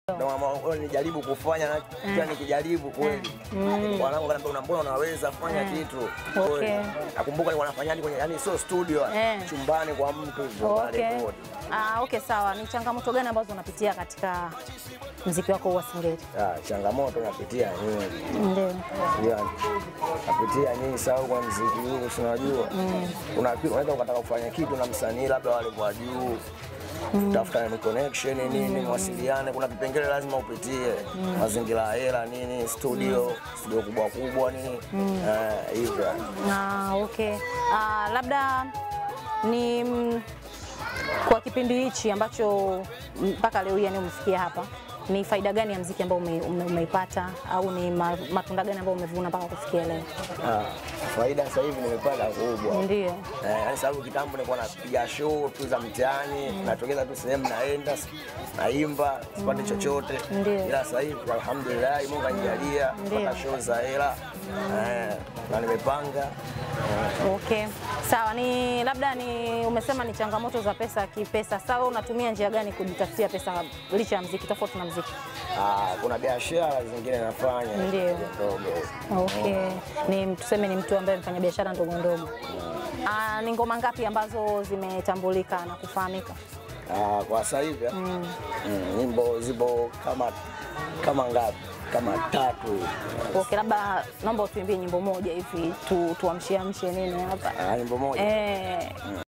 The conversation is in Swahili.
Ndio maana nijaribu kufanya na pia nikijaribu kweli. Wanangu kaniambia una mbona unaweza fanya kitu. Okay. Kweli. Nakumbuka nilikuwa nafanya hadi kwenye yani sio studio, Eh. chumbani kwa mtu hivyo Okay. narekodi. Ah, okay sawa. Ni changamoto gani ambazo unapitia katika mziki wako wa Singeli? Ah, changamoto napitia nyingi. Ndio. Yani, napitia nyingi sababu kwa mziki huu si unajua. Una unaweza ukataka kufanya kitu na msanii labda wale kwa juu. Tafuta ni connection nini, mwasiliane, kuna vipengele lazima upitie, mazingira ya hela nini, studio, studio kubwa kubwa nini, eh, hivyo. Ah, okay. Ah, labda ni mm, kwa kipindi hichi ambacho mpaka leo hii yani umefikia hapa, ni faida gani ya mziki ambao ume, ume, umeipata au ni ma, matunda gani ambayo umevuna mpaka kufikia leo? Ah, faida sasa hivi nimepata kubwa. Ndio. Eh, yani sababu kitambo nilikuwa napiga show tu za mtaani, natokeza tu sehemu naenda naimba sipati chochote, Ndio. ila sasa hivi alhamdulillah Mungu anijalia Ndio. mpaka show za hela eh, na nimepanga eh, Okay. Sawa, ni labda ni umesema ni changamoto za pesa kipesa. Sawa, unatumia njia gani kujitafutia pesa licha ya mziki tofauti na mziki? ah, kuna biashara zingine nafanya Ndio. ndogo. Okay. Ni tuseme ni mtu ambaye mfanya biashara ndogo ndogo. Ah, ni ngoma ngapi ambazo zimetambulika na kufahamika? Ah, kwa sasa hivi ah, mm, nyimbo zipo kama kama ngapi? Kama tatu hivi. Okay, labda naomba utuimbie nyimbo moja hivi tu tuamshiamshe nini hapa. Ah, nyimbo moja Eh,